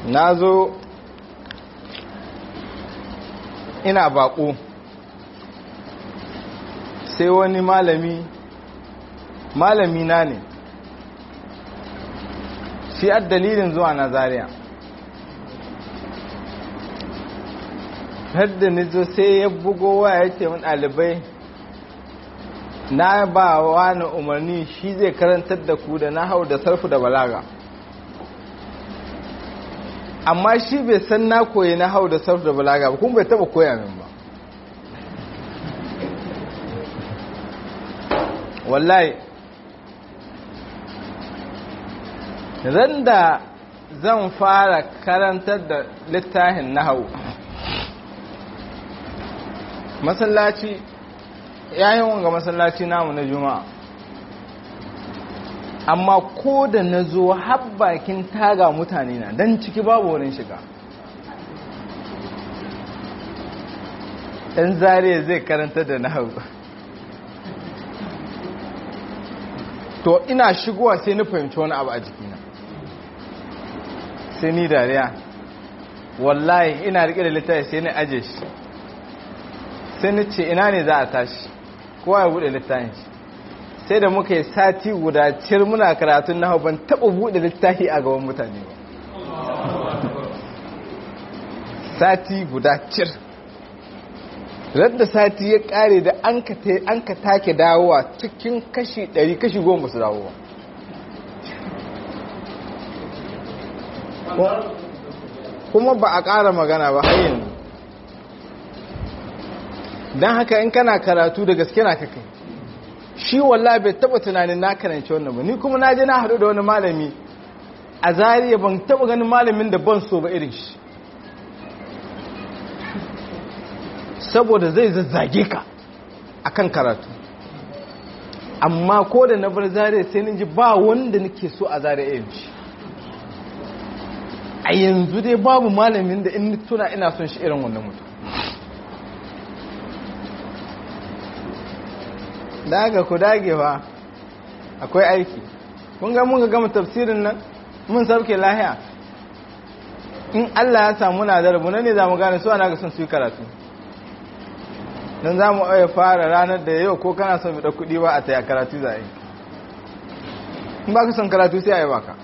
na zo ina baƙo sai wani malami malami na ne shi a dalilin zuwa nazariya hadda nizo sai ya bugo waya ya ce min ɗalibai na ba wani umarni shi zai karantar da ku da na hau da sarfu da balaga amma shi bai san na koyi na hau da sarfu da balaga ba kuma bai taba koya min ba wallahi ran da zan fara karantar da littafin na hau masallaci yayin wanga masallaci namu na juma'a amma ko da na zo bakin taga mutane na don ciki babu wurin shiga ɗan zariya zai karanta da nahu to ina shigowa sai ni fahimci wani abu a jikina sai ni dariya wallahi ina riƙe da littafi sai ni aje shi sai ni ce ina ne za a tashi kowa ya buɗe littafin shi sai da muka yi sati guda cir muna karatun na ban taɓa buɗe littafi a gaban mutane ba sati guda cir radda sati ya ƙare da an ka take dawowa cikin kashi ɗari kashi goma su dawowa kuma ba a ƙara magana ba har yanzu don haka in kana karatu da gaske na kakai shi wallahi bai taba tunanin na karanci wannan ba ni kuma na je na haɗu da wani malami a zariya ban taba ganin malamin da ban so ba irin shi saboda zai zazzage ka akan karatu amma ko da na bar zariya sai ninji ba wanda nake so a zariya irin shi a yanzu dai babu malamin da in tuna ina son shi irin wannan mutum daga ku dage fa akwai aiki kun ga mun ga gama tafsirin nan mun sauke lahiya in Allah ya samu na zarabu nan ne za mu gane su ana ga son su yi karatu don za mu aya fara ranar da yau ko kana son da kuɗi ba a taya karatu za a yi in ba ka son karatu sai a yi baka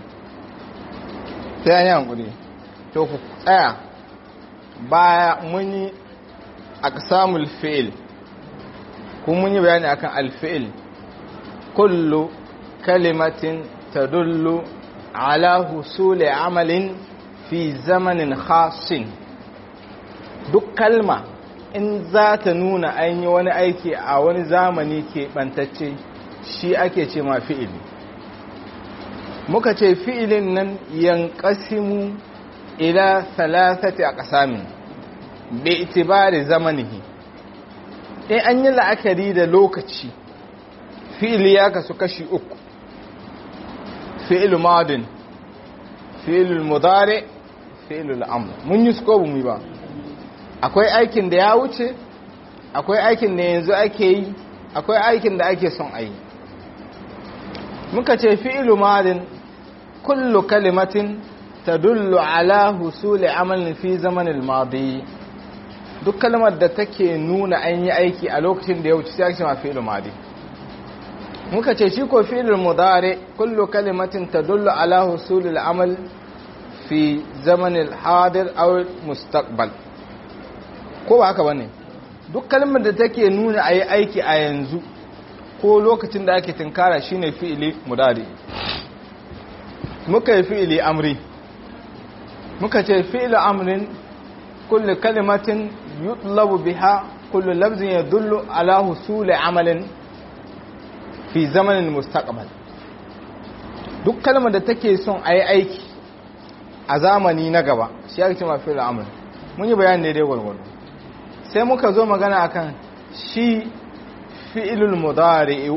sai an yi hankuri to ku tsaya baya mun yi aqsamul fi'il kun mun yi bayani akan alfi'il kullu kalimatin tadullu ala husuli amalin fi zamanin khasin duk kalma in za ta nuna an yi wani aiki a wani zamani ke bantacce shi ake ce ma fi'ili muka ce fi'ilin nan yankasimu ila salasati a ƙasamin bai itibari zamanihi in an yi la'akari da lokaci fi'ili ya kasu kashi uku fi'il madin fi'il mudare fi'il amr mun yi su mu ba akwai aikin da ya wuce akwai aikin da yanzu ake yi akwai aikin da ake son a yi muka ce fi'il madin kullu kalimatin tadullu ala husuli amalin fi zamanin madi duk kalmar da take nuna an yi aiki a lokacin da ya wuce sai ake ma fi'il madi muka ce shi ko fi'il mudari kullu kalimatin tadullu ala husul al-amal fi zaman al-hadir aw mustaqbal ko ba haka bane duk kalmar da take nuna ayi aiki a yanzu ko lokacin da ake tinkara shine fi'ili mudari muka yi fi'ili amri muka ce fi'il amrin kullu kalimatin yutlabu biha kullu lafzin yadullu ala husuli amalin fi zamanin mustaqbal duk kalmar da take son a yi aiki a zamani na gaba shi ya ce mafi al'amur mun yi bayan daidai gwargwado sai muka zo magana akan shi fi'ilul mudari'u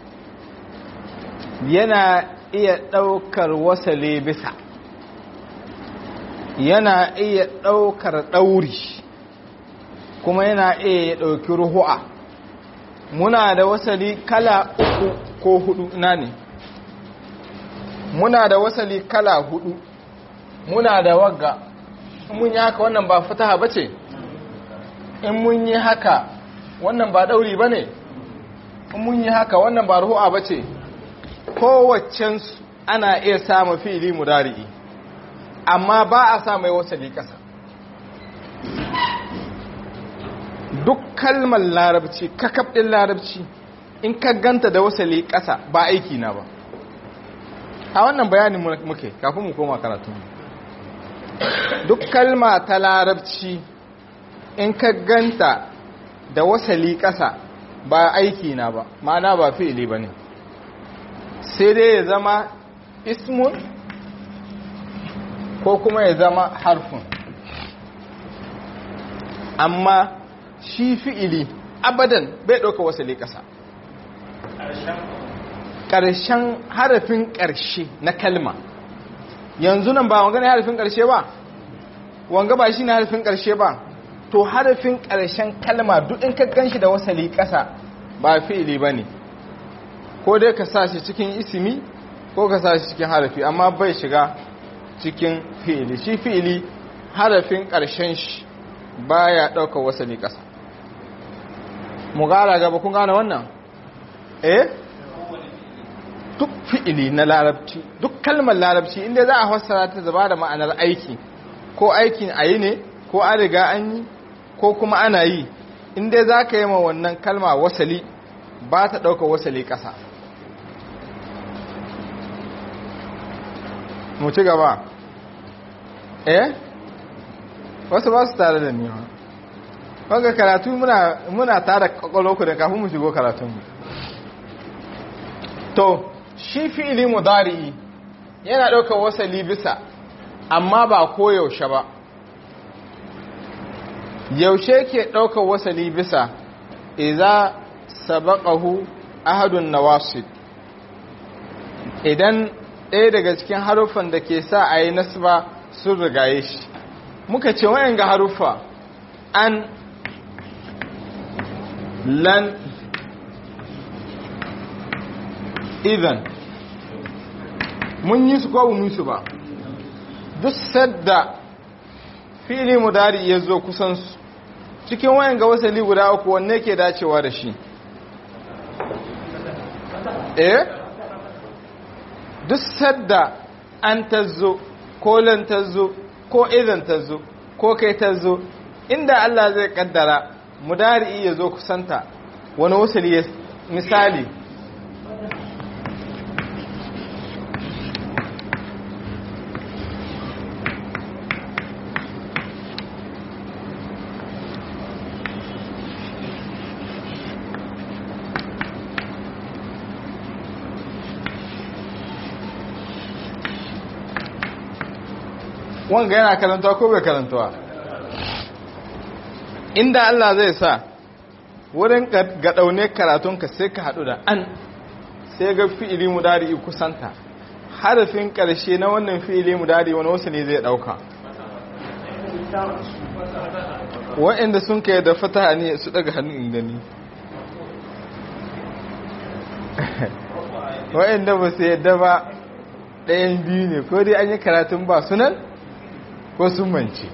yana iya ɗaukar wasale bisa yana iya ɗaukar ɗauri kuma yana iya ya ɗauki ruhu'a muna da wasali kala uku ko hudu na ne muna da wasali kala hudu muna da wagga in mun yi haka wannan ba fataha ba ce in mun yi haka wannan ba ɗauri ba ne in mun yi haka wannan ba ruhu'a ba ce kowaccensu ana iya samun fili mudari'i amma ba a sa mai wasali ƙasa duk kalmar larabci kakab ɗin larabci in ka ganta da wasali ƙasa ba aiki na ba a wannan bayanin muke kafin mu koma karatun duk kalma ta larabci in ka ganta da wasali ƙasa ba aiki na ba ma'ana ba fi'ili ba ne sai dai ya zama ismun ko kuma ya zama harfin amma shi fi'ili abadan bai ɗauka wasali ƙasa ƙarshen harafin ƙarshe na kalma yanzu nan ba wanga ne harafin ƙarshe ba wanga ba shi ne harafin ƙarshe ba to harafin ƙarshen kalma duk in ka gan shi da wasali ƙasa ba fi'ili ba ne ko dai ka sa shi cikin isimi ko ka sa shi cikin harafi amma bai shiga cikin fi'ili shi fi'ili harafin ƙarshen shi ba ya ɗauka wasali ƙasa mu gara gaba kun gane wannan eh duk fi'ili na larabci duk kalmar larabci inda za a fassara ta zaba da ma'anar aiki ko aikin a yi ne ko an riga an yi ko kuma ana yi inda za ka yi ma wannan kalma wasali ba ta ɗauka wasali ƙasa mu ci gaba eh wasu ba su tare da ni wanga karatu muna muna tare kwakwalwarku da kafin mu shigo karatunmu to shi fi'ili mudari'i yana ɗaukar wasali bisa amma ba koyaushe ba yaushe ke ɗaukar wasali bisa iza sabaqahu ahadun nawasid idan ɗaya daga cikin haruffan da ke sa a yi nasba sun rigaye shi muka ce wayan ga haruffa an lan idan mun yi su ko mun su ba duk sadda fili mudari ya zo kusansu cikin wayan ga wasali guda uku wanne ke dacewa da shi eh duk sadda an tazzo ko lan tazzo ko idan tazzo ko kai tazzo inda Allah zai kaddara mudari ya zo kusanta wani wasali ya misali wanga yana karantawa ko bai karantawa inda Allah zai sa wurin ga daune karatunka sai ka hadu da an sai ga fi'ili mudari kusanta harafin karshe na wannan fi'ili mudari wani wasu ne zai dauka wa'anda sun kai da fataha ne su daga hannun inda ni wa'anda ba su yadda ba ɗayan biyu ne ko dai an yi karatun ba sunan ko sun mance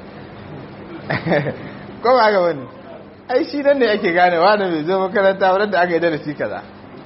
ko ba ga wani ai shi nan ne ake gane wani mai zo makaranta wadanda aka yi darasi kaza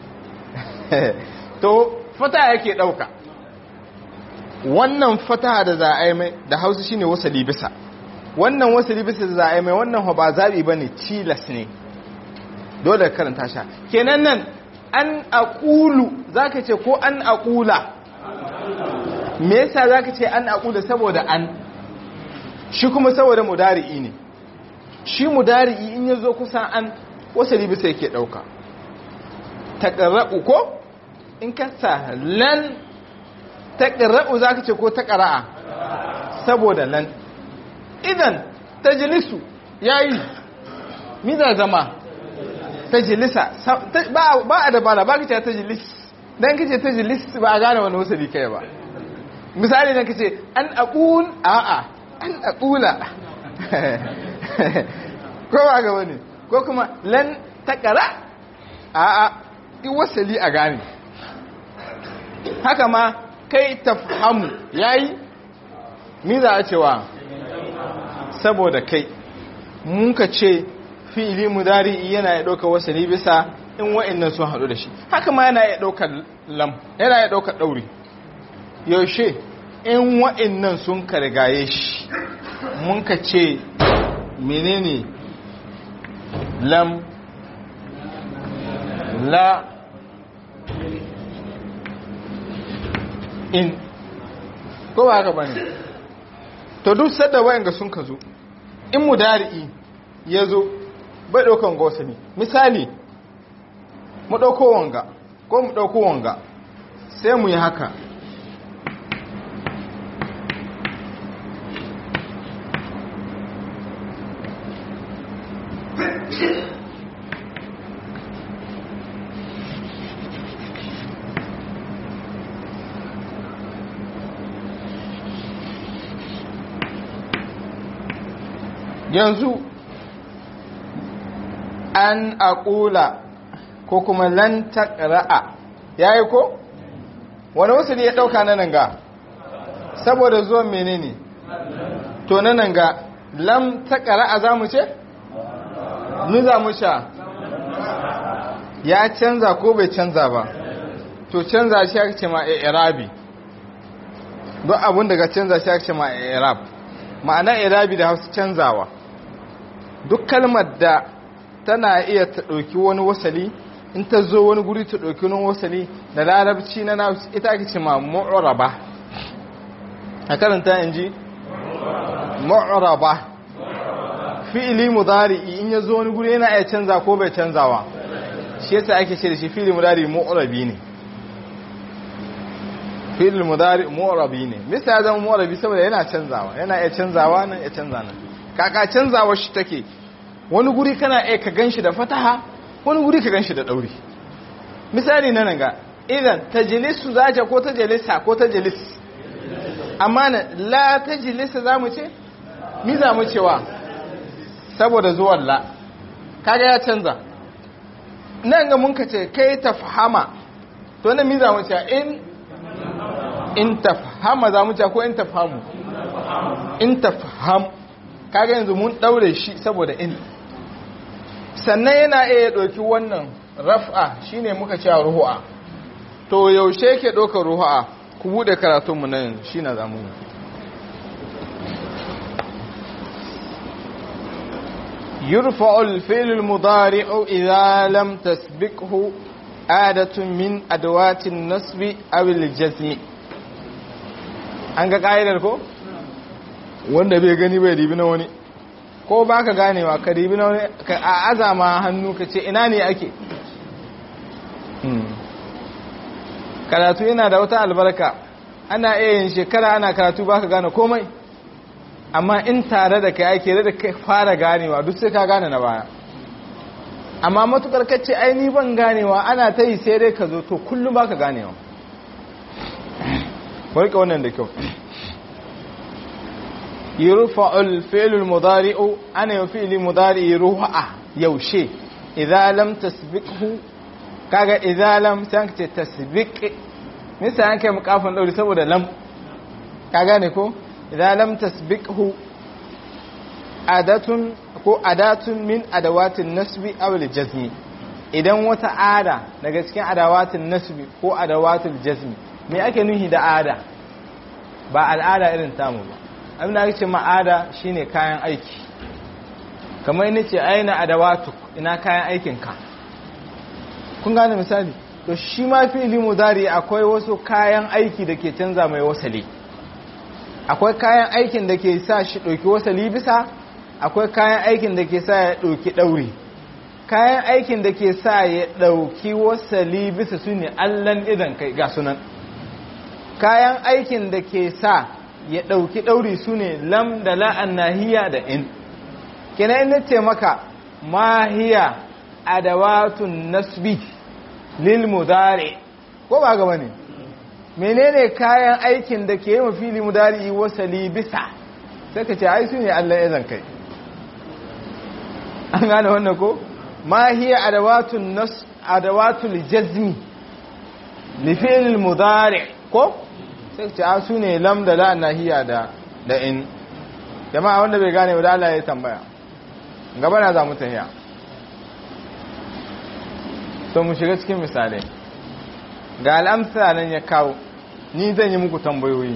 to fata yake ɗauka wannan fata da za a yi mai da hausa shine wasali bisa wannan wasali bisa da za a yi mai wannan ba zaɓi ba ne tilas ne dole karanta sha kenan nan an aƙulu za ka ce ko an aƙula me yasa za ka ce an aƙula saboda an shi kuma saboda mudari'i ne shi mudari'i in ya zo kusa an wasali bisa yake ɗauka taƙara'u ko in kasa lan taƙara'u za ka ce ko taƙara'a saboda lan idan tajilisu ya yi mida zama tajilisa ba a dabara ba ka ce tajilis don ka ce tajilis ba a gane wani wasali kai ba misali na ka ce an aƙun a'a an aƙula ko ba ga wani ko kuma lan taƙara a'a wasali a gane haka ma kai tafhamu yayi mi za a cewa saboda kai mun ka ce fi'ili mudari yana ya ɗauka wasani bisa in wa'annan sun haɗu da shi haka ma yana ya ɗaukar lam yana ya ɗaukar ɗauri yaushe in wa'annan sun kargaye shi mun ka ce menene lam la in ko ba haka bane to duk sadda wayanga sun ka zo in mudari'i ya zo bai ɗaukan gosani misali mu ɗauko wanga ko mu ɗauko wanga sai mu yi haka yanzu an aƙula ko kuma lan taƙra'a ya yi ko? wani wasu ne ya ɗauka na nan ga saboda zuwan menene to na nan ga lam taƙra'a za mu ce? ni za mu sha ya canza ko bai canza ba to canza shi ake ce ma a irabi don abin daga canza shi ake ce ma a irab ma'ana irabi da hausa canzawa duk kalmar da tana iya ta ɗauki wani wasali in ta zo wani guri ta ɗauki wani wasali da larabci na na ita ake ce ma mu'raba a karanta in ji mu'raba fi'ili mudari in ya zo wani guri yana iya canza ko bai canzawa shi yasa ake ce da shi fi'ili mudari mu'rabi ne fi'ili mudari mu'rabi ne mista ya zama mu'rabi saboda yana canzawa yana iya canzawa nan ya canza nan kaka canzawa shi take wani guri kana iya ka ganshi da fataha wani guri ka ganshi da dauri misali na nan ga idan tajlisu zaja ko tajlisa ko tajlis amma na la tajlisa zamu ce mi zamu cewa saboda zuwan la kaga ya canza nan ga mun ka ce kai tafhama to nan mi zamu ce in in tafhama zamu ce ko in tafhamu in tafham kaga yanzu mun daure shi saboda in sannan yana iya ɗauki wannan raf'a shine muka cewa ruhu'a to yaushe yake ɗaukar ruhu'a ku buɗe karatunmu nan shi na zamu yi يرفع الفعل المضارع إذا لم تسبقه عادة من أدوات النصب أو الجزم an ga ƙa'idar ko? wanda bai gani bai ribi na wani ko ba ka ganewa ka ribi na wani ka a azama hannu ka ce ina ne ake karatu yana da wata albarka ana iya yin shekara ana karatu ba ka gane komai amma in tare da kai ake da ka fara ganewa duk sai ka gane na baya amma matukar kacce aini ban ganewa ana ta yi sai dai ka zo to kullum ba ka ganewa warka wannan da kyau يرفع الفعل المضارع أنا يفعل مضارع رفع يوشي إذا لم تسبقه كاغا إذا لم سانك تسبق مثلا أنك مقافا دولي سبو لم كاغا نكو إذا لم تسبقه أداة ko adatun min adawatin nasbi aw jazmi idan wata ada daga cikin adawatin nasbi ko adawatul jazmi me ake nuhi da ada ba al'ada irin tamu ba abin da ake ce ma'ada shine kayan aiki kamar ina ce aina adawatu ina kayan aikinka kun gane misali to shi ma fi'ili mudari akwai wasu kayan aiki da ke canza mai wasali akwai kayan aikin da ke sa shi ɗauki wasali bisa akwai kayan aikin da ke sa ya ɗauki ɗauri kayan aikin da ke sa ya ɗauki wasali bisa su ne allan idan kai ga sunan kayan aikin da ke sa ya ɗauki ɗauri su ne lam da la'an nahiya da in kina ina ce maka mahiya adawatun nasbi lil mudari ko ba gaba ne menene kayan aikin da ke yi mafili mudari wasali bisa sai ka ce ai su ne allah ya zan kai an gane wannan ko mahiya adawatun nas adawatul jazmi li fi'l mudari ko sai ce a su ne lam da la nahiya da da in jama'a wanda bai gane da Allah ya tambaya gaba na za mu tahiya to mu shiga cikin misalai ga al'amsa nan ya kawo ni zan yi muku tambayoyi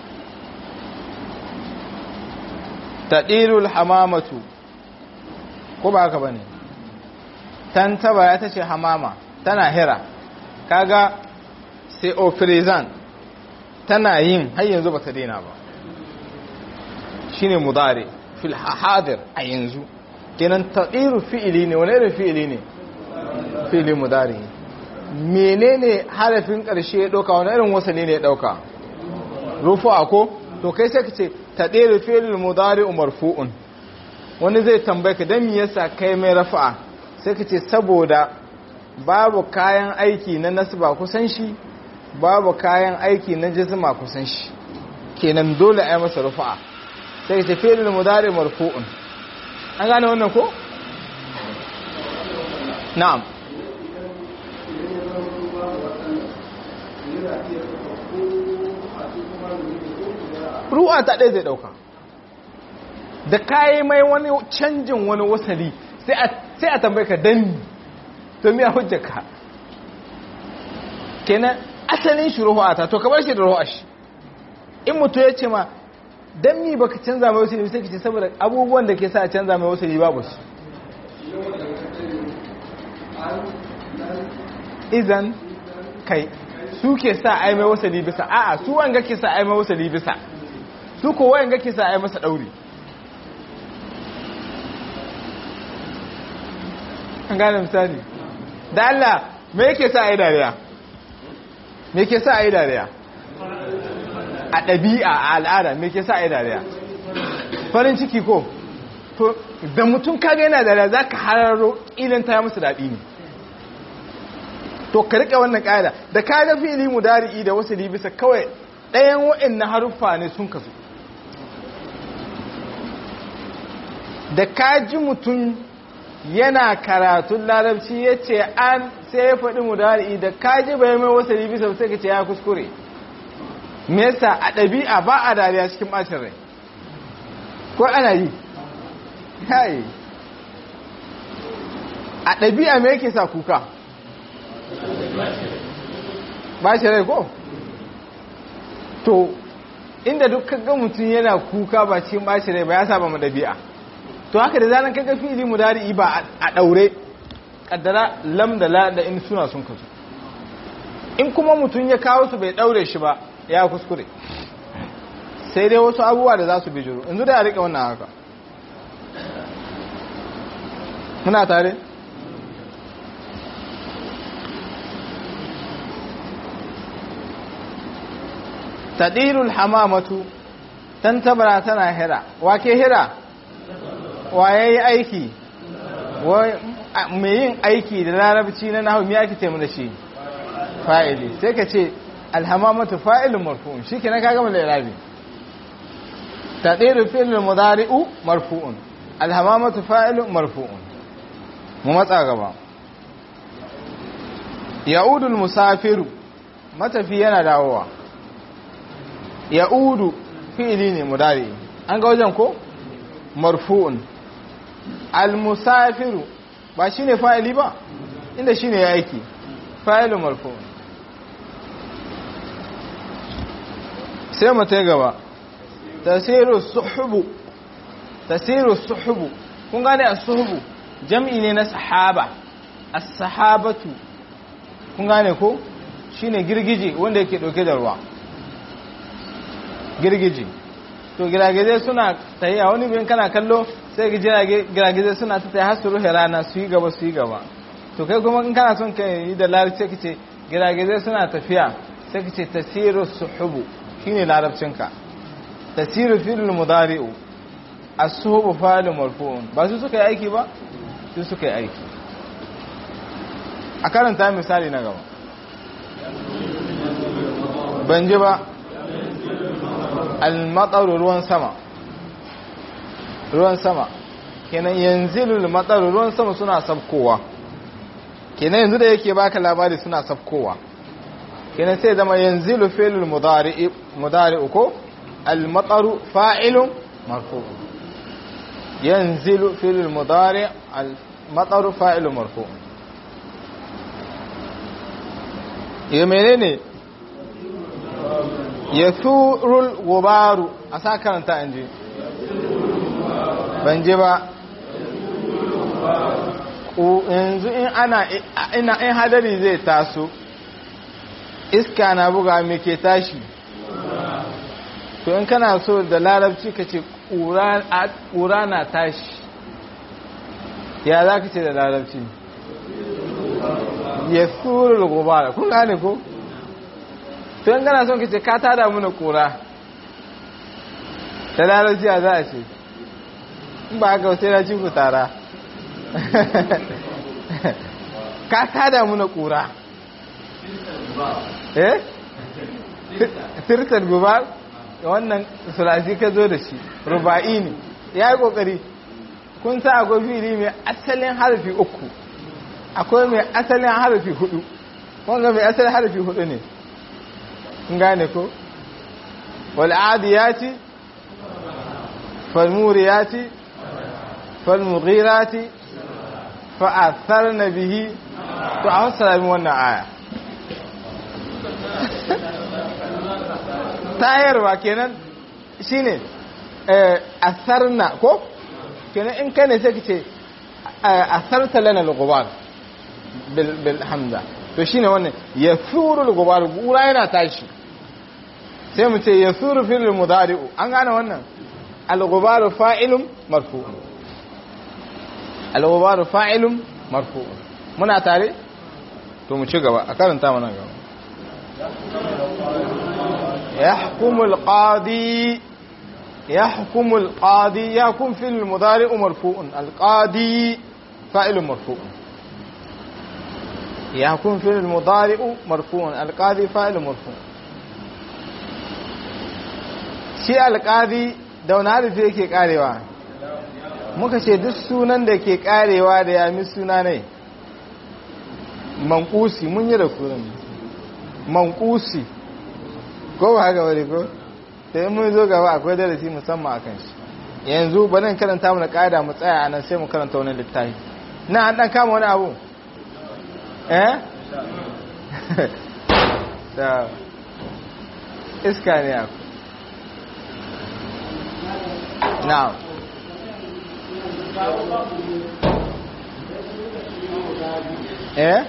taɗirul hamamatu ko ba haka ba ne tantaba ya ta ce hamama tana hira kaga sai ofirizan tana yin har yanzu ba ta daina ba shi ne mudare fil hadir a yanzu kenan taɗiru fi'ili ne wani irin fi'ili ne fi'ili mudare menene harafin ƙarshe ya ɗauka wani irin wasali ne ya ɗauka rufu ko to kai sai ka ce taɗiru fi'il mudare marfu'un wani zai tambaye ka don yasa kai mai rafa'a sai ka ce saboda babu kayan aiki na nasba kusan shi babu kayan aiki na jisma kusan shi kenan dole a yi masa rufa'a sai ka ce fi'il mudare marfu'un an gane wannan ko na'am ruwa ta ɗaya zai ɗauka da kayi mai wani canjin wani wasali sai a tambaye ka dan to miya hujjaka kenan asalin shi ruwa ta to kamar shi da ruwa shi in mutu ya ce ma dan mi baka canza mai wasali sai ka ce saboda abubuwan da ke sa a canza mai wasali babu su izan kai su ke sa ai mai wasali bisa a'a su wanga ke sa ai mai wasali bisa su ko wanga ke sa ai masa dauri an gane misali da Allah me yake sa ai dariya me yake sa ai dariya a ɗabi'a a al'ada me yake sa ai dariya farin ciki ko to da mutum kaga yana dariya zaka hararo idan ta musu daɗi ne to ka rike wannan ƙa'ida da ka ga fili mudari'i da wasu bisa kawai ɗayan wa'annan haruffa ne sun kasu da ka ji mutum yana karatun larabci ya ce an sai ya faɗi mudari'i da ka ji bai mai wasu bisa sai ka ce ya kuskure me yasa a ɗabi'a ba a dariya cikin ɓacin rai ko ana yi yayi a ɗabi'a me yake sa kuka ba shi rai ko? to inda duk kaga mutum yana kuka ba cikin ba shi rai ba ya saba mu dabi'a to haka da zanen kaga fili mu dari ba a daure kaddara lam da la da in suna sun kasu in kuma mutum ya kawo su bai daure shi ba ya kuskure sai dai wasu abubuwa da za su bijiro yanzu da ya rike wannan haka muna tare? tadirul hamamatu tantabara tana hira wake hira waye yi aiki mai yin aiki da larabci na nahu miya ake taimu da shi fa'ili sai ka ce alhamamatu fa'ilun marfu'un shi ke na kaga mai larabi tadirul fi'ilul mudari'u marfu'un alhamamatu fa'ilun marfu'un mu matsa gaba ya'udul musafiru matafi yana dawowa ya'udu fi'ili ne mudari an ga wajen ko marfu'un al-musafiru ba shine fa'ili ba inda shine ya aiki fa'ilu marfu'un sai mu ta gaba tasiru suhubu tasiru suhubu kun gane as-suhubu jam'i ne na sahaba as-sahabatu kun gane ko shine girgije wanda yake dauke da ruwa girgije to giragizai suna tahiya wani bin kana kallo sai ga giragizai suna ta tahiya har su rufe rana su yi gaba su yi gaba to kai kuma in kana son ka yi da larabci sai kace giragizai suna tafiya sai kace tasiru suhubu shine larabcinka tasiru fil mudari'u as-suhubu fa'il marfu'un ba su suka yi aiki ba su suka yi aiki a karanta misali na gaba ban ji ba al-mataru ruwan sama ruwan sama kenan yanzilul mataru ruwan sama suna sabkowa kenan yanzu da yake baka labari suna sabkowa kenan sai zama yanzilu fi'lul mudari mudari ko al-mataru fa'ilun marfu yanzilu fil mudari al-mataru fa'ilun marfu ya menene ya surul gubaru a sa karanta an je ban je ba yanzu in ana ina in hadari zai taso iska na buga me ke tashi to in kana so da larabci ka ce ƙura na tashi ya za ka ce da larabci ya surul gubara kun gane ko? to in kana son ka ce ka tada muna ƙura da larabci ya za a ce in ba haka sai na ci ku tara ka tada muna kura eh sirtar gubar wannan sulasi ka zo da shi ruba'i ne ya yi kokari kun sa akwai fili mai asalin harfi uku akwai mai asalin harfi hudu wanga mai asalin harfi hudu ne in gane ko wal'adiyati falmuriyati falmughirati fa'athar na bihi to a wasu sami wannan aya tayarwa kenan shine asarna ko kenan in kai ne sai ka ce asarta lana al-ghubar bil hamza to shine wannan yasuru al-ghubar gura yana tashi sai mu ce yasuru fil mudari'u an gane wannan al-ghubar fa'ilun marfu'un al-ghubar fa'ilun marfu'un muna tare to mu ci gaba a karanta mana gaba يحكم القاضي يحكم القاضي يكون في المضارع مرفوع القاضي فاعل مرفوع يكون في المضارع مرفوع القاضي فاعل مرفوع shi alƙadi da wani harifi yake karewa muka ce duk sunan da ke karewa da yami suna ne mankusi mun yi da kurin mankusi ko ba haka wani ko sai mun zo gaba akwai darasi musamman akan shi yanzu ba nan karanta mu da ƙa'ida mu tsaya anan sai mu karanta wani littafi na an dan kama wani abu eh da iska ne aku na'am eh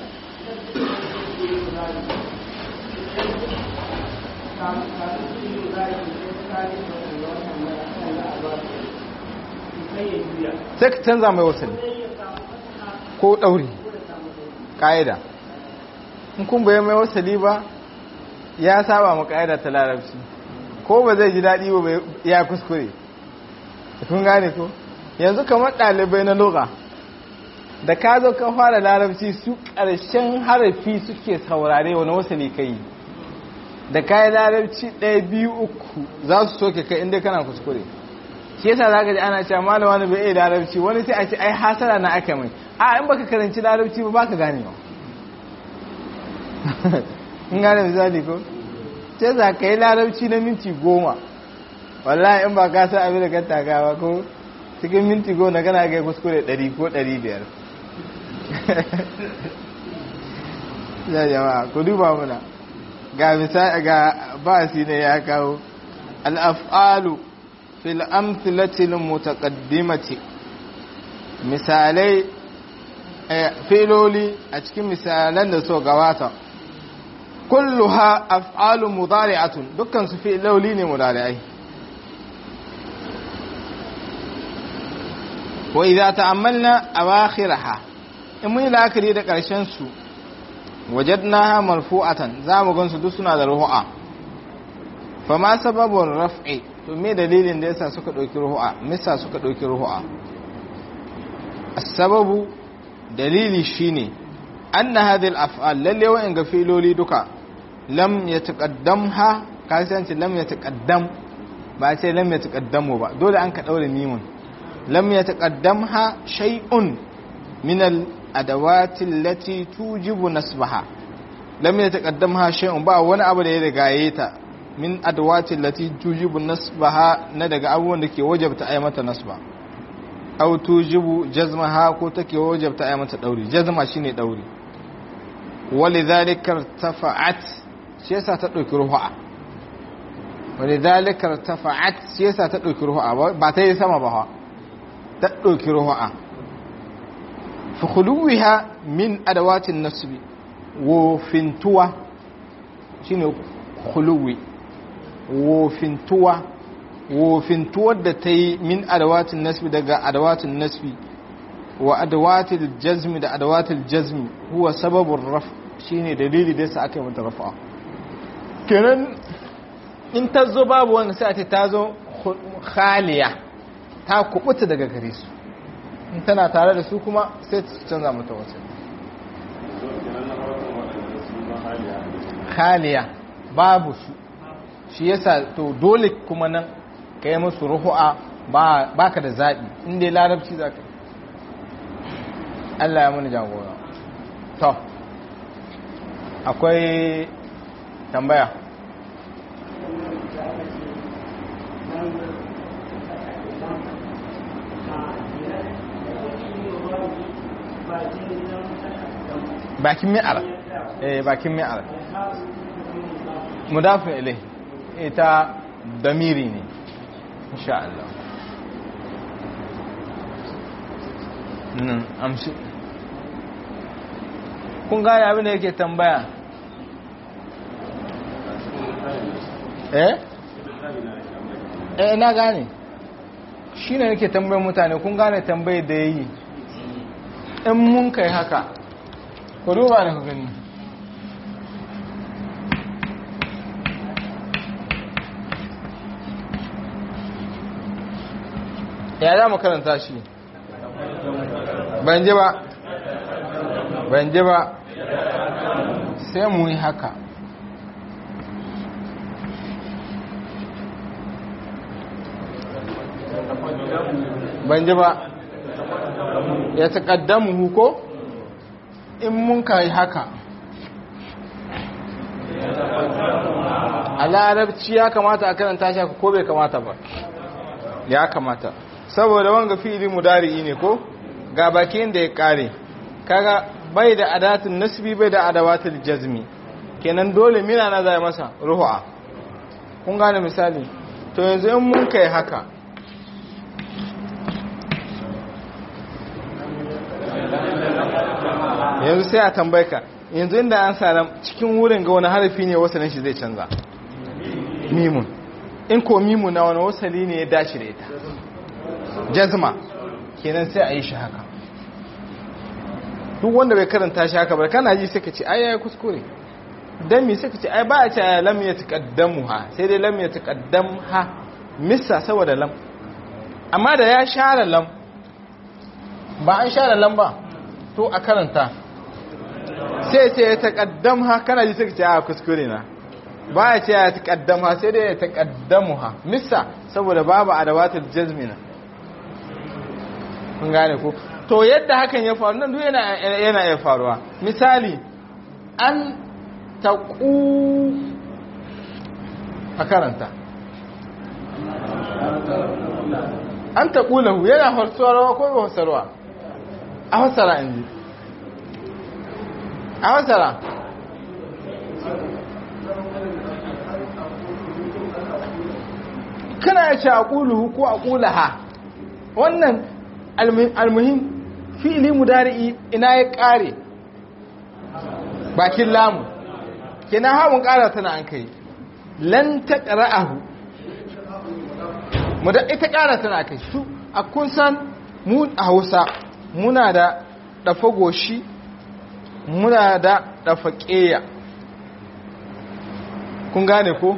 sai ka canza mai wasali ko ɗauri ƙa'ida in kun bayan mai wasali ba ya saba ma ƙa'ida ta larabci ko ba zai ji daɗi ba ya kuskure kun gane ko yanzu kamar ɗalibai na loga da ka zo ka fara larabci su ƙarshen harafi suke saurare wani wasali ka yi da kayan larabci ɗaya biyu uku za su soke kai inda kana kuskure shi yasa za ka ji ana cewa malama wani bai iya larabci wani sai a ce ai hasara na aka mai a in baka karanci larabci ba baka gane ba in gane misali ko sai za ka yi larabci na minti goma wallahi in ba ka san abin da ka taka ba ko cikin minti goma kana ga kuskure ɗari ko ɗari biyar ya jama'a ku duba muna ga misali ga basi ne ya kawo al'af'alu fil amthilatil mutaqaddimati misalai filoli a cikin misalan da so gabata kulluha af'alu mudari'atun dukkan su filoli ne mudari'ai wa idza ta'ammalna awakhiraha in mun yi la'akari da ƙarshen su wajadnaha marfu'atan zamu gansu duk suna da ruhu'a fa ma sababun raf'i to me dalilin da yasa suka dauki ruhu'a misa suka dauki ruhu'a as-sababu dalili shine anna hadhihi al-af'al lalle wa'in ga filoli duka lam yataqaddamha kasanci lam yataqaddam ba sai lam yataqaddamu ba dole an ka daure mimun lam yataqaddamha shay'un min al adawati allati tujibu nasbaha lam yataqaddamha shay'un ba wani abu da ya rigaye ta min adawati lati tujibu nasbaha na daga abubuwan da ke wajabta ai mata nasba aw tujibu jazmaha ko take wajabta ai mata dauri jazma shine dauri walidhalika tafa'at shi yasa ta dauki ruha walidhalika tafa'at shi yasa ta dauki ruha ba ta yi sama ba ta dauki ruha fa khuluwiha min adawatin nasbi wo fintuwa shine khuluwi wofintuwa wofintuwar da ta yi min adawatin nasbi daga adawatin nasbi wa adawatil jazmi da adawatil jazmi huwa sababin raf shine dalili da yasa aka yi mata rafa kenan in ta zo babu wanda sai a ce ta zo khaliya ta kubuta daga gare su in tana tare da su kuma sai ta canza mata wasu khaliya babu su shi yasa to dole kuma nan ka yi musu ruhu'a ba ka da zaɓi inda larabci za ka Allah ya muni jagora to akwai tambaya bakin mi'ar eh bakin mi'ar mudafin ilai ita damiri ne insha Allah nan amshi kun gane abin da yake tambaya eh eh na gane shi ne nake tambayar mutane kun gane tambayar da ya yi in mun kai haka ku duba da ku gani ya za mu karanta shi ban ji ba ban ji ba sai mu yi haka ban ji ba ya taƙaddamu huko in mun ka yi haka a larabci ya kamata a karanta shi ko bai kamata ba ya kamata saboda wanga fi'ili mudari'i ne ko ga bakin da ya kare kaga bai da adatun nasbi bai da adawatul jazmi kenan dole mina na zai masa ruhu'a kun gane misali to yanzu in mun kai haka yanzu sai a tambaye ka yanzu inda an sa cikin wurin ga wani harafi ne wasanin shi zai canza mimun in ko mimun na wani wasali ne ya dace da ita jazma kenan sai a yi shi haka duk wanda bai karanta shi haka ba kana ji sai ka ce ai yayi kuskure dan me sai ka ce ai ba a ce lam ya taqaddamu ha sai dai lam ya taqaddam ha missa saboda lam amma da ya share lam ba an share lam ba to a karanta sai ce ya taqaddam ha kana ji sai ka ce a kuskure na ba ya ce ya taqaddam ha sai dai ya taqaddamu ha missa saboda babu adawatul jazmina kun gane ko to yadda hakan ya faru nan duk yana yana iya faruwa misali an taqu a karanta an taqu lahu yana farsarwa ko ba farsarwa a fassara inji a fassara kana ya ce a ƙuluhu ko a ƙulaha wannan almuhim fi'ili mudari'i ina ya kare bakin lamu kina hamun kara tana an kai lan taqra'ahu mu da ita kara tana kai su a kun san mu a Hausa muna da dafa goshi muna da dafa ƙeya kun gane ko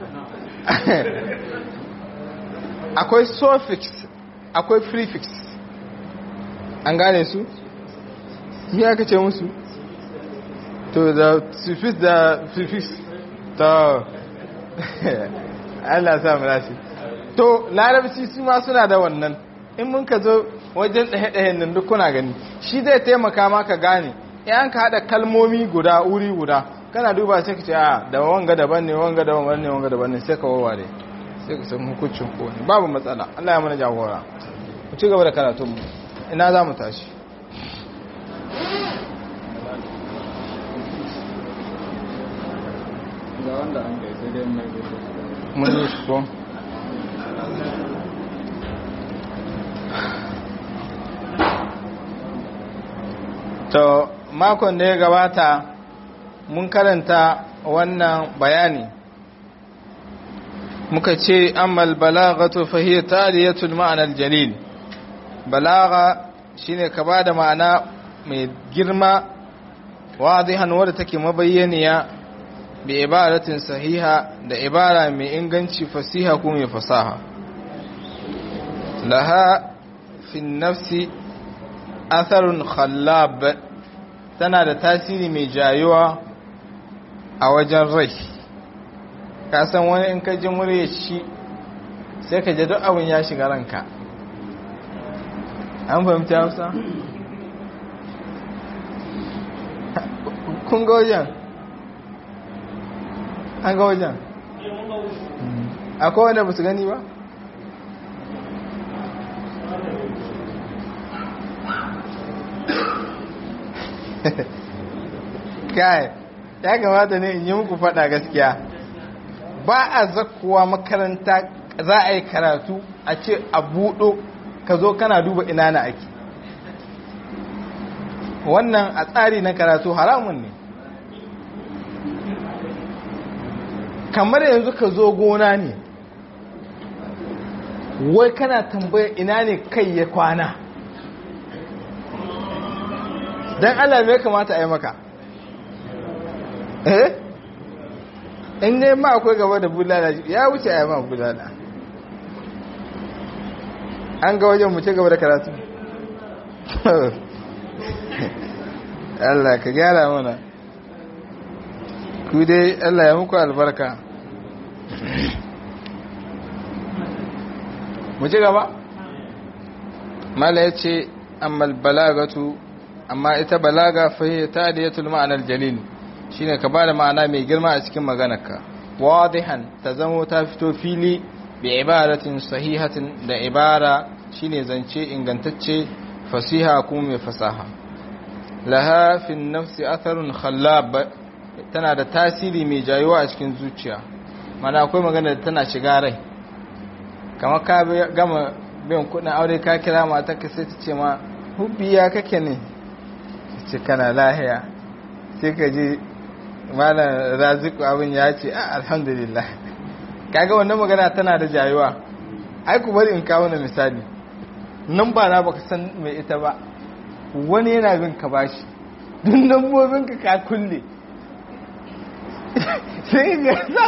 akwai suffix akwai prefix an gane su me aka ce musu to da suffix da prefix to Allah sa mu rashi to larabci su ma suna da wannan in mun ka zo wajen ɗahe-ɗahen nan duk kuna gani shi zai taimaka maka gane in ka haɗa kalmomi guda wuri guda kana duba sai ka ce a da wanga daban ne wanga daban ne wanga daban ne sai ka wawware sai ka san hukuncin ko ne babu matsala Allah ya mana jagora ku ci gaba da karatun mu ina za mu tashi ga wanda an kai sai dai mai gudu mun yi shi ko to makon da ya gabata mun karanta wannan bayani muka ce ammal balagatu fahiyya taliyatul ma'anar jalil balaga shine ka ba da ma'ana mai girma wadihan wadda take mabayyaniya bi ibaratin sahiha da ibara mai inganci fasiha ko mai fasaha laha fi nafsi atharun khallab tana da tasiri mai jayuwa a wajen rai ka san wani in ka ji murya shi sai ka ji duk abin ya shiga ranka an fahimta hausa? kun ga wajen? an ga wajen? akwai wanda ba su gani ba? kai ya kamata ne in yi muku fada gaskiya ba a zakkuwa makaranta za a yi karatu a ce a buɗo ka zo kana duba ina na ake wannan a tsari na karatu haramun ne kamar yanzu ka zo gona ne wai kana tambaya ina ne kai ya kwana don Allah me kamata a yi maka eh in ne ma akwai gaba da bulala ya wuce a yi ma bulala an ga wajen mutu gaba da karatu Allah ka gyara mana ku dai Allah ya muku albarka mu ci gaba mala ya ce amma balagatu amma ita balaga fahiyar ta da yatul ma'anar jalil shine ka bada ma'ana mai girma a cikin maganarka wadihan ta zamo ta fito fili bi ibaratin sahihatin da ibara shine zance ingantacce fasiha kuma mai fasaha laha fi nafsi atharun khallab tana da tasiri mai jayuwa a cikin zuciya mana akwai magana da tana shiga rai kamar ka gama biyan kudin aure ka kira mata ka sai ta ce ma hubbiya kake ne ce kana lahiya sai ka ji malam raziku abin ya ce a alhamdulillah kaga wannan magana tana da jayuwa ai ku bari in kawo na misali nan ba na baka san mai ita ba wani yana bin ka bashi duk lambobin ka ka kulle sai ga sa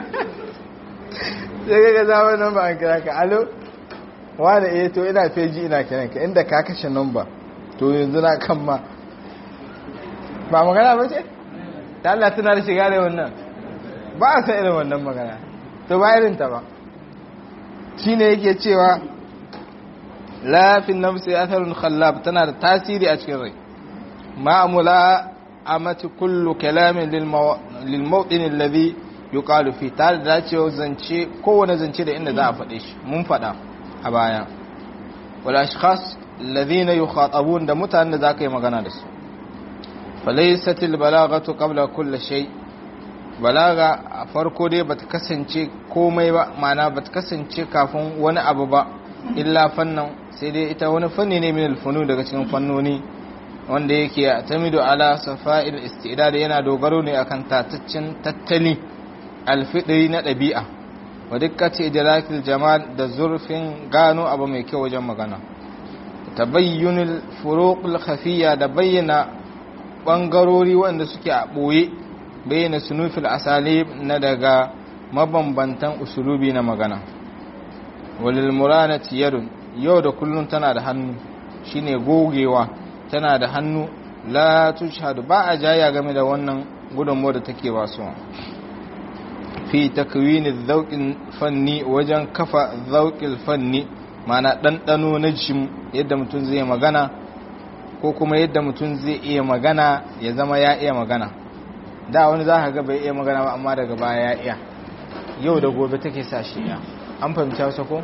sai ga za wannan ba an kira ka alo wani eh to ina feji ina kiran ka inda ka kashe namba to yanzu na kan ma ba magana ba ce ta Allah tana da shiga da wannan ba a san irin wannan magana to ba irin ta ba shine yake cewa lafin nafsi atharun khallab tana da tasiri a cikin rai ma'amula amati kullu kalamin lil mawdin alladhi yuqalu fi tare da cewa zance kowane zance da inda za a faɗe shi mun faɗa a baya wal ashkhas alladhina yukhatabun da mutanen da zaka yi magana da su falaisatil balagatu qabla kulli shay balaga a farko dai bata kasance komai ba ma'ana bata kasance kafin wani abu ba illa fannan sai dai ita wani fanni ne min alfunu daga cikin fannoni wanda yake tamidu ala safa'il istidad yana dogaro ne akan tataccen tattali alfidri na ɗabi'a wa dikkati idrakil jamal da zurfin gano abu mai kyau wajen magana tabayyunul furuqul khafiyya da bayyana bangarori wanda suke a ɓoye bayyana sunufil asali na daga mabambantan usulubi na magana walil muranati yadun yau da kullum tana da hannu shine gogewa tana da hannu la tushhadu ba a jaya game da wannan gudunmu da take wasu fi takwini zauƙin fanni wajen kafa zauƙin fanni mana ɗanɗano na jim yadda mutum zai magana ko kuma yadda mutum zai iya magana ya zama ya iya magana da wani za ka ga bai iya magana ba amma daga baya ya iya yau da gobe take sa shi iya an fahimci hausa ko?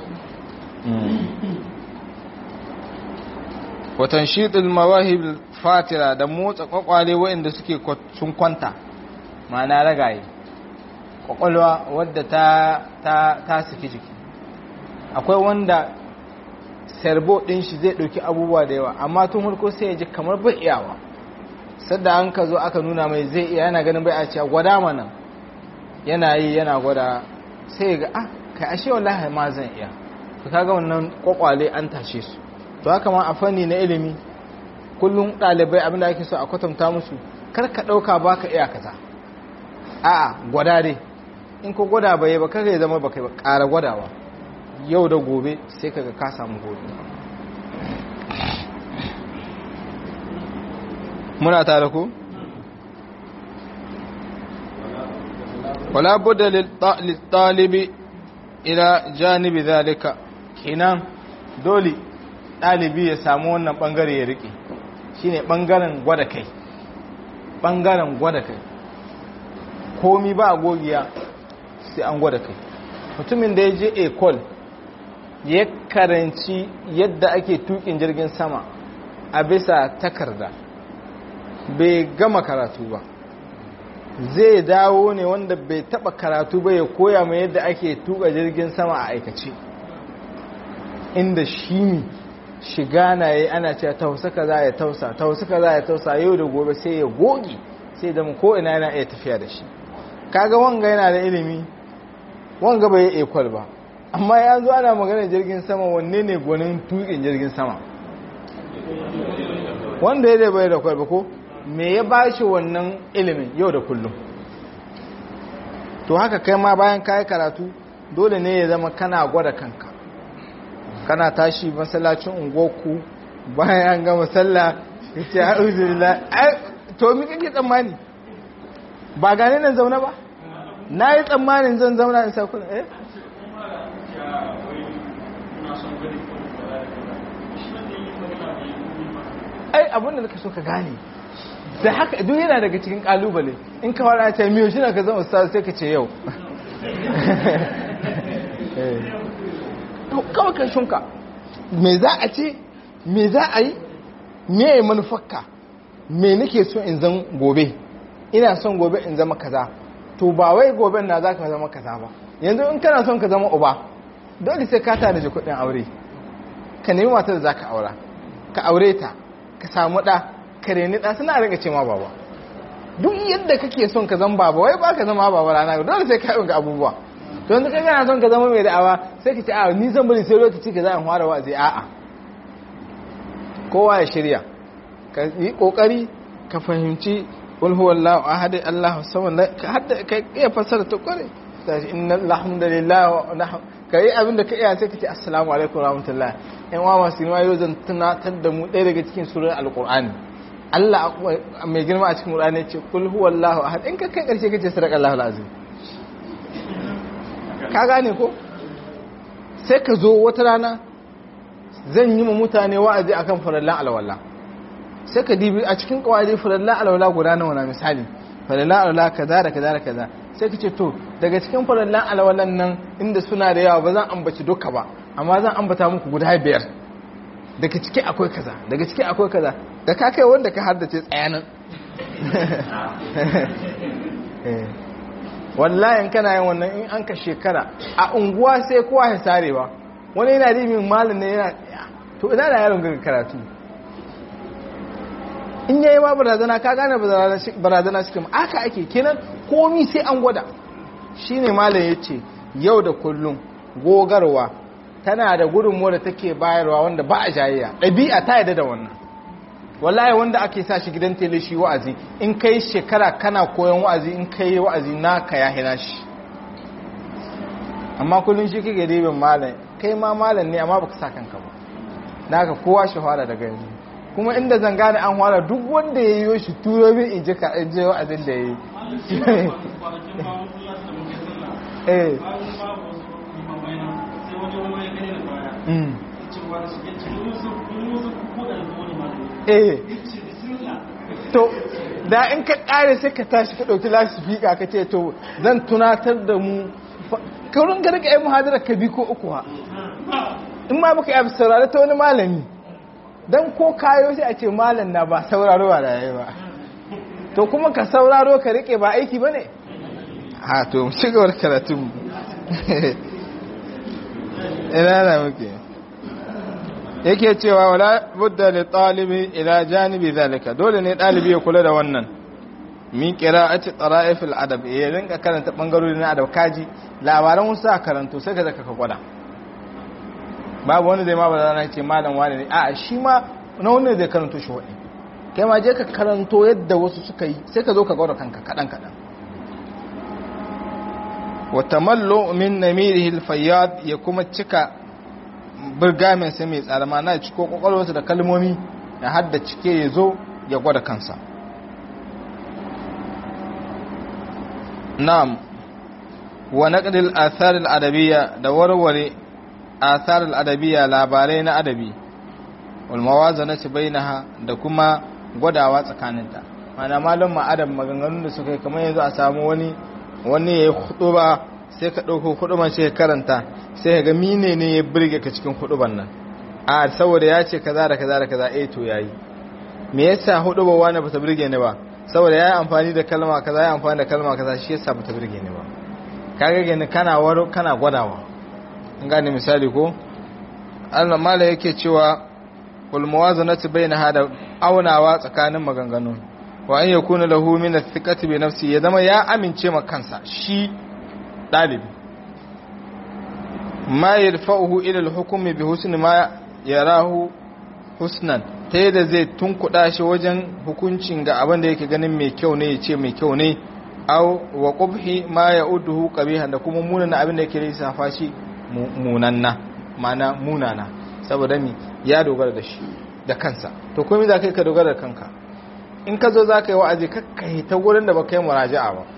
watan shiɗin mawahib fatira da motsa kwakwale waɗanda suke sun kwanta ma'ana ragaye kwakwalwa wadda ta ta ta saki jiki akwai wanda serbo ɗin shi zai ɗauki abubuwa da yawa amma tun harko sai ya ji kamar bai iyawa sadda an ka zo aka nuna mai zai iya yana ganin bai a cewa gwada mana yana yi yana gwada sai ga ah kai ashe wallahi ma zan iya to kaga wannan kwakwale an tashe su to haka ma a fanni na ilimi kullum ɗalibai abinda ake so a kwatanta musu kar ka ɗauka ba ka iya kaza a'a gwada dai in ko gwada bai ba kar ya zama ba kai ba ƙara gwadawa yau da gobe sai kaga ka samu gobe muna tare ku wala budda lil talibi ila janibi zalika kenan dole ɗalibi ya samu wannan ɓangare ya riƙe shi ne ɓangaren gwada kai ɓangaren gwada kai komi ba a gogiya sai an gwada kai mutumin da ya je ekol ya karanci yadda ake tukin jirgin sama a bisa takarda bai gama karatu ba zai dawo ne wanda bai taba karatu ba ya koya mai yadda ake tuka jirgin sama a aikace inda shi ne shiga na yi ana cewa tausa ka za ya tausa tausa ka za ya tausa yau da gobe sai ya goge sai da ko ina yana iya tafiya da shi kaga wanga yana da ilimi wanga bai yi ekwal ba amma ya zo ana magana jirgin sama wanne ne gwanin tukin jirgin sama wanda ya da bai da kwalba ko me ya ba shi wannan ilimin yau da kullum to haka kai ma bayan kayi karatu dole ne ya zama kana gwada kanka kana tashi masallacin ungoku bayan an gama sallah ya ce a'udhu to mi kake tsammani ba gane nan zaune ba na yi tsammanin zan zauna in sa kuna eh ai abinda da ka so ka gane da haka duk yana daga cikin kalubale in ka fara ce miyo shine ka zama ustaz sai ka ce yau kawai ka shunka me za a ce me za a yi me ya manufarka me nake so in zan gobe ina son gobe in zama kaza to ba wai gobe na za ka zama kaza ba yanzu in kana son ka zama uba dole sai ka tanaji kuɗin aure ka nemi matar da za ka aura ka aure ta ka samu ɗa ka reni ɗa suna rinka ce ma baba duk yadda kake son ka zama baba wai ba ka zama baba rana dole sai ka yi ga abubuwa to yanzu kai kana son ka zama mai da'awa sai ka ce a ni zan bari sai lokaci ka za in fara wa'azi a'a kowa ya shirya ka yi kokari ka fahimci qul huwallahu ahad allahu samad ka hadda ka iya fasara to kore sai inna alhamdulillah ka yi abin da ka iya sai ka ce assalamu alaikum rahmatullah yan wa masu girma yau zan tunatar da mu ɗaya daga cikin surar alqur'ani Allah mai girma a cikin Qur'ani ya ce kul huwallahu ahad in ka kai karshe kace sadaqallahu alazim ka gane ko sai ka zo wata rana zan yi ma mutane wa'azi akan farallan alwala sai ka dibi a cikin kawai farallan alwala guda nawa na misali farallan alwala kaza da kaza da kaza sai ka ce to daga cikin farallan alwalan nan inda suna da yawa ba zan ambaci duka ba amma zan ambata muku guda biyar daga ciki akwai kaza daga ciki akwai kaza da ka kai wanda ka haddace tsayanan wallahi kana yin wannan in an ka shekara a unguwa sai kowa ya sarewa wani yana rimin malin ne yana to ina da yaron gaga karatu in yayi ma barazana ka gane barazana shi kuma aka ake kenan komi sai an gwada shine malam yace yau da kullum gogarwa tana da gudunmuwa da take bayarwa wanda ba a jayayya ɗabi'a ta yadda da wannan wallahi wanda ake sa shi gidan tele shi wa'azi in kai shekara kana koyon wa'azi in kai wa'azi naka ya hina shi amma kullum shi kake ribin malam kai ma malam ne amma baka sa kanka ba naka kowa shi fara daga yanzu kuma inda zan gane an fara duk wanda ya yi shi turo min in ji ka in ji wa'azin da ya yi eh eh to da in ka kare sai ka tashi ka ɗauki lasifika ka ce to zan tunatar da mu kaurin ga rika yi muhadara ka bi ko uku ha in ma baka yi saurari ta wani malami don ko kayo sai a ce malam na ba sauraro ba da yayi ba to kuma ka sauraro ka rike ba aiki ba ne ha to mu ci gaba karatun ina na muke yake cewa wala budda li talibi ila janibi zalika dole ne dalibi ya kula da wannan min qira'ati tara'if al-adab ya rinka karanta bangarori na adab kaji labaran wasu a karanto sai ka zaka ka gwada babu wani zai ma ba zana ce malam wani ne a shi ma na wani zai karanto shi wani kai ma je ka karanto yadda wasu suka yi sai ka zo ka gwada kanka kadan kadan wa tamallu min namirihi al-fayyad ya kuma cika birgamin sai mai tsara ma na ciko kwakwalwarsa da kalmomi ya hadda cike ya zo ya gwada kansa na'am wa naqdil athar al-adabiyya da warware athar al-adabiyya labarai na adabi wal mawazanati bainaha da kuma gwadawa tsakaninta mana malum ma adab maganganun da suka yi kamar yanzu a samu wani wani yayi khutuba sai ka dauko khutuban sai ka karanta sai ka ga mine ne ya burge ka cikin khutuban nan a saboda ya ce kaza da kaza da kaza eh to yayi me yasa khutuba wani bata burge ni ba saboda ya yi amfani da kalma kaza ya yi amfani da kalma kaza shi yasa bata burge ni ba kaga gani kana waro kana gwadawa in gane misali ko Allah mala yake cewa wal muwazanatu bainaha da aunawa tsakanin maganganu wa an yakuna lahu min athiqati bi nafsi ya zama ya amince ma kansa shi dalibi ma yarfa'uhu ila al-hukmi bi husni ma yarahu husnan ta yadda zai tunkuɗa shi wajen hukuncin ga abin da yake ganin mai kyau ne ya ce mai kyau ne au wa qubhi ma ya'uduhu qabihan da kuma munana abin da yake lissafa shi munanna mana munana saboda mi ya dogara da shi da kansa to komai za kai ka dogara da kanka in ka zo za ka yi wa'azi kakka ta wurin da ba kai muraja'a ba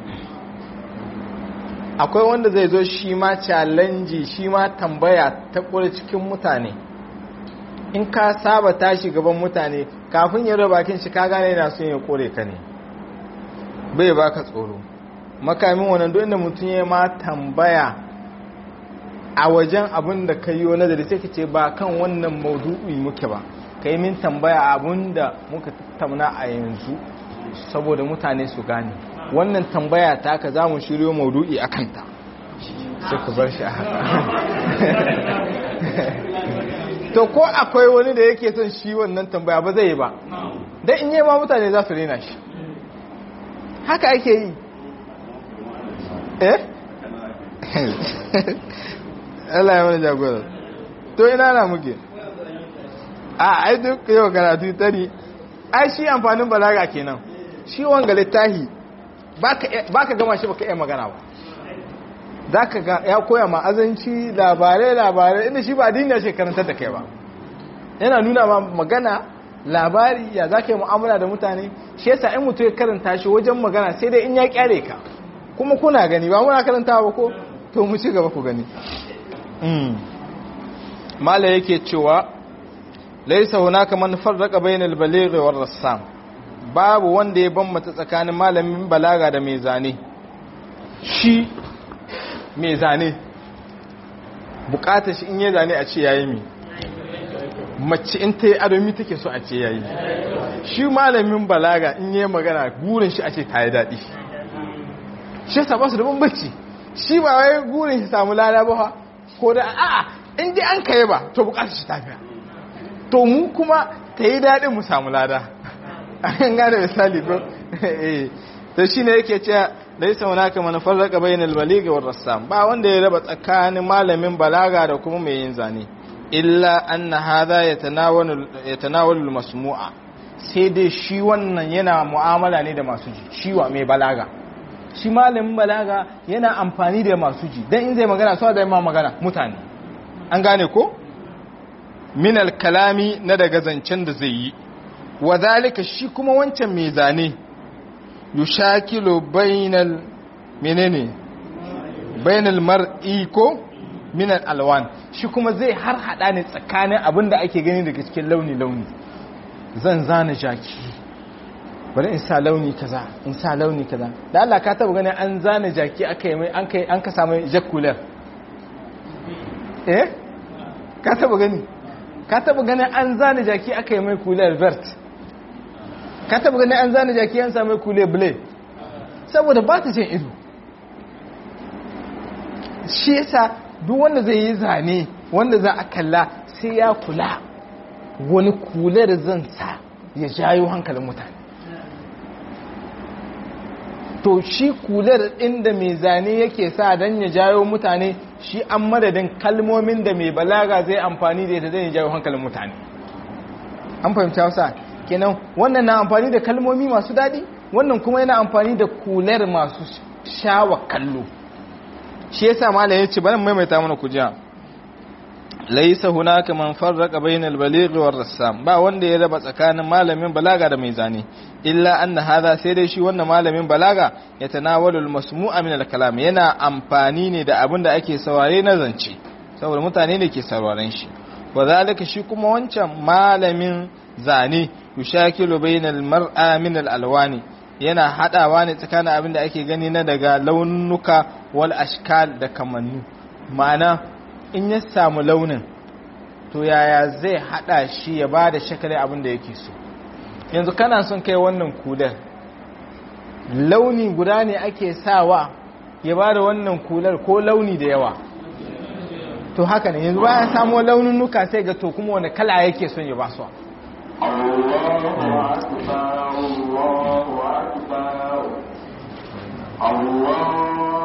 akwai wanda zai zo shi ma challenge shi ma tambaya ta kula cikin mutane in ka saba tashi gaban mutane kafin ya raba bakin shi ka gane yana son ya kore ka ne bai baka tsoro makamin wannan duk inda mutum ya ma tambaya a wajen abin da ka yi nazari sai ka ce ba kan wannan maudu'i muke ba ka yi min tambaya abin da muka tattauna a yanzu saboda mutane su gane wannan tambaya ta ka za mu shiryo maudu'i a kanta sai ku bar shi a haka to ko akwai wani da yake son shi wannan tambaya ba zai yi ba don in yi ma mutane za su rena shi haka ake yi eh Allah ya wani jagora to ina na muke a ai duk yau karatu tari ai shi amfanin balaga kenan shi wanga littahi baka gama shi baka iya magana ba za ka ga ya koya ma azanci labarai labarai inda shi ba duniya ce karantar da kai ba yana nuna ma magana labari ya za ka yi mu'amala da mutane shi yasa in mutu ya karanta shi wajen magana sai dai in ya kyare ka kuma kuna gani ba muna karanta ba ko to mu ci gaba ku gani mala yake cewa laisa hunaka man farraqa bainal baligh war rassam babu wanda ya bambata tsakanin malamin balaga da mai zane shi mai zane bukatar shi in yi zane a ce yayi mi mace in ta yi adomi take so a ce yayi shi malamin balaga in yi magana gurin shi a ce ta yi daɗi shi yasa ba su da bambanci shi ba wai gurin shi samu lada ba ko da a'a in dai an kai ba to bukatar shi tafiya to mu kuma ta yi daɗin mu samu lada an gane misali ko eh to shine yake cewa laysa hunaka man farraqa bainal baligh war rassam ba wanda ya raba tsakanin malamin balaga da kuma mai yin zane illa anna hadha yatanawalu yatanawalu masmu'a sai dai shi wannan yana mu'amala ne da masu ji shi wa mai balaga shi malamin balaga yana amfani da masu ji dan in zai magana so da ma magana mutane an gane ko min kalami na daga zancen da zai yi wa zalika shi kuma wancan mai zane yushakilu bainal menene bainal mar'i ko min alwan shi kuma zai har hada ne tsakanin abin da ake gani daga cikin launi launi zan zana jaki bari in sa launi kaza in sa launi kaza da Allah ka taba ganin an zana jaki aka yi mai an kai an ka samu jakular eh ka taba gani ka taba ganin an zana jaki aka yi mai kular vert ka taba ganin an zana jaki an samu kular blue saboda ba ta cin ido shi yasa duk wanda zai yi zane wanda za a kalla sai ya kula wani kular zan sa ya jayo hankalin mutane to shi kular inda mai zane yake sa don ya jayo mutane shi an madadin kalmomin da mai balaga zai amfani da ita zai jayo hankalin mutane an fahimci hausa kenan wannan na amfani da kalmomi masu daɗi wannan kuma yana amfani da kular masu shawa kallo shi yasa malam yace bari maimaita mana kujiya laisa hunaka man farraqa bainal baligh war rassam ba wanda ya raba tsakanin malamin balaga da mai zane illa anna hadha sai dai shi wannan malamin balaga ya tanawalu al masmu'a min al kalam yana amfani ne da abin da ake saurare na zance saboda mutane ne ke sauraren shi wa zalika shi kuma wancan malamin zane yushakilu bainal mar'a min al alwani yana hadawa ne tsakanin abin da ake gani na daga launuka wal ashkal da kamannu ma'ana in ya samu launin to yaya zai hada shi ya ba da shakalin abin da yake so yanzu kana son kai wannan kular launi guda ne ake sawa ya ba da wannan kular ko launi da yawa to haka ne yanzu bayan samu laununuka sai ga to kuma wani kala yake son ya ba su الله أكبر الله أكبر الله